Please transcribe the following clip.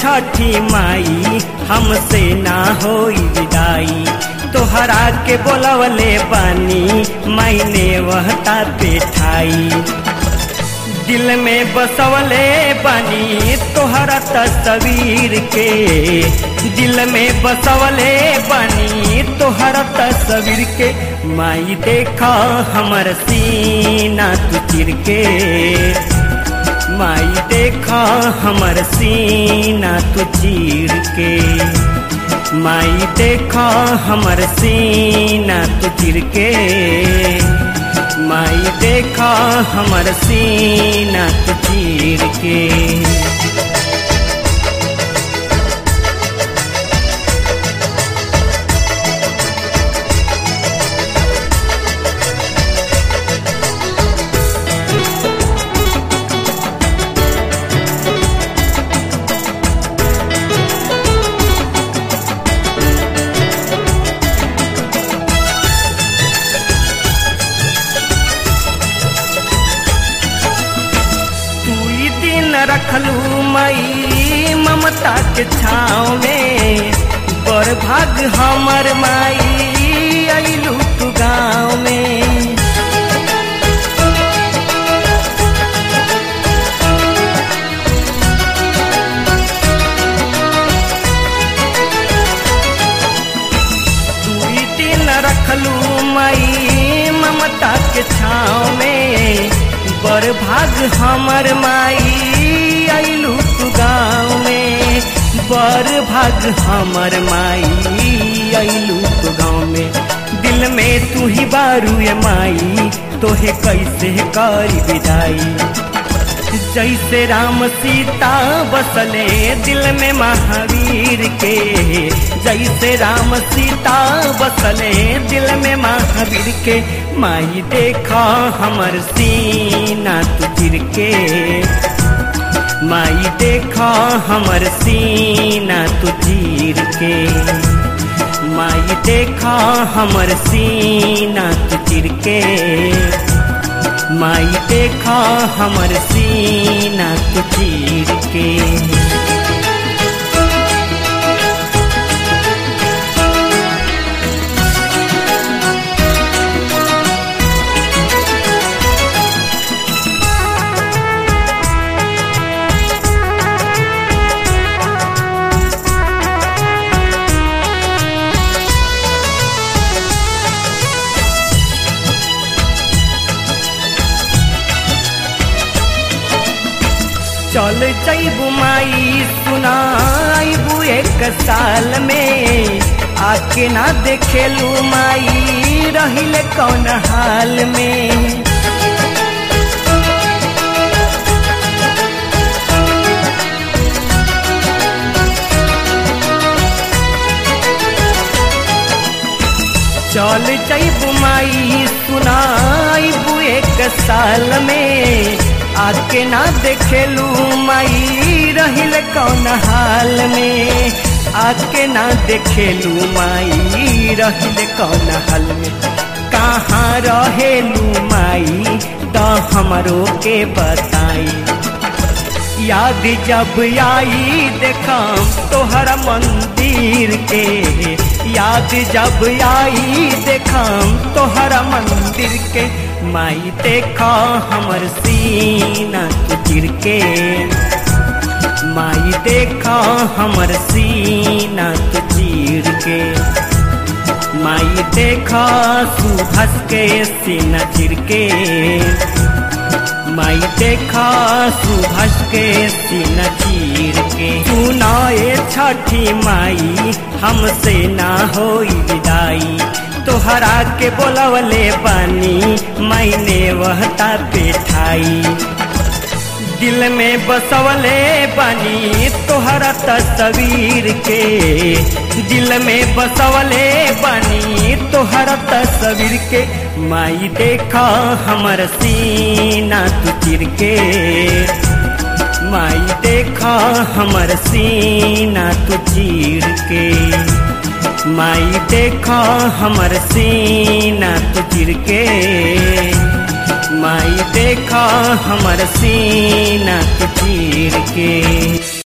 छठी माई हमसे ना होई विदाई तोहरा के बोलवले बानी मैंने वहता पे ठाई दिल में बसवले बानी तोहरा तस्वीर के दिल में बसवले बानी तोहरा तस्वीर के माई देखा हमर सीना तू चिर के माई देखा हमर सीना तू चीर के माई देखा हमर सीना तू चिर के माई देखा हमर सीना तू चीर के दुई दिन रखलू मई ममता के छाँव में बड़ भाग हमर माई अइलू तू गाँव में दुई दिन रखलू मई ममता के छाँव में बड़ भाग हमर माई अइलू तू गाँव में बड़ भाग हमर माई अइलू तू गाँव में दिल में तू ही बारू ये माई तोहे कैसे करी विदाई जैसे राम सीता बसले दिल में महावीर के जैसे राम सीता बसले दिल में महावीर के माई देखा हमर सीना तू चिर के माई देखा हमर सीना तू चीर के माई देखा हमर सीना तू चिर के माई देखा हमर सीना तू चीर के चल जैबू माई सुनाइबू एक साल में आके ना देखेलू माई रहिले कौन हाल में चल जैबू माई सुनाइबू एक साल में आके ना देखेलू माई रहिल कौन हाल में आके ना देखेलू माई रहिल कौन हाल में कहाँ रहेलू माई तो हमरो के बताई याद जब आई देखम तोहरा मंदिर के याद जब आई देखम तोहरा मंदिर के माई देखा हमर सीना तू चिर के माई देखा हमर सीना तू चीर के माई देखा सुभस के सीना चिर के माई देखा सुभस के सीना चीर के सुनाए छठी माई हमसे ना होई विदाई तोहरा के बोलवले बानी मैंने वहता पे ठाई दिल में बसवले बानी तोहरा तस्वीर के दिल में बसवले बानी तोहरा तस्वीर के माई देखा हमर सीना तू चिर के माई देखा हमर सीना तू चीर के माई देखा हमर सीना तू चिर के माई देखा हमर सीना तू चीर के